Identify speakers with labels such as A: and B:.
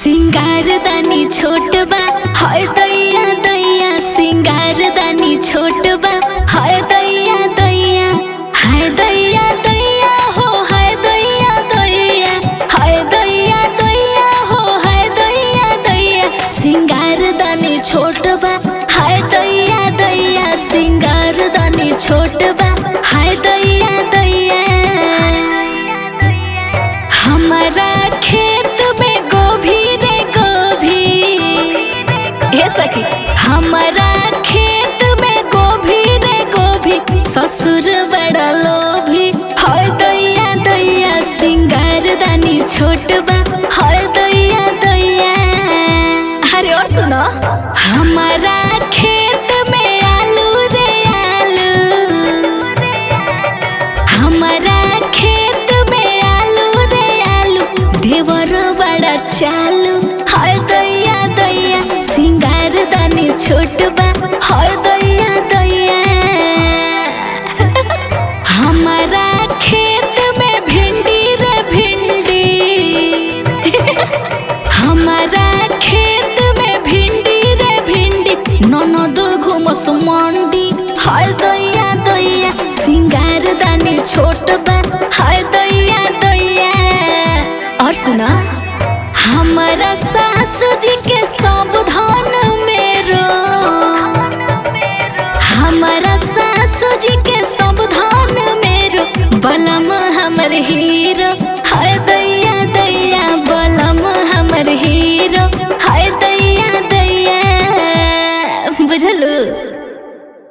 A: सिंगार दानी छोट बा हाय दैया दैया सिंगार दानी छोट बा हाय दैया दैया हाय दैया दैया हो हाय दैया दैया हाय दैया दैया हो हाय दैया दैया सिंगार दानी छोट बा हाय दैया दैया सिंगार दानी छोट बा हाय दैया दैया हमारा खेत में गोभी रे गोभी हे सखी हमारा खेत में गोभी रे गोभी ससुर बड़ा लोभी हाय दैया दैया सिंगार दानी छोट बा हाय दैया दैया अरे और सुनो हमारा खेत में आलू रे आलू हमारा खेत में आलू रे आलू देवर बड़ा चालू हाय दैया दैया सिंगार दानी छोट बा हाय दैया दैया हमारा खेत में भिंडी रे भिंडी हमारा खेत में भिंडी रे भिंडी ननद घुमस मंडी हाय दैया दैया सिंगार दानी छोट बा हाय दैया दैया और सुना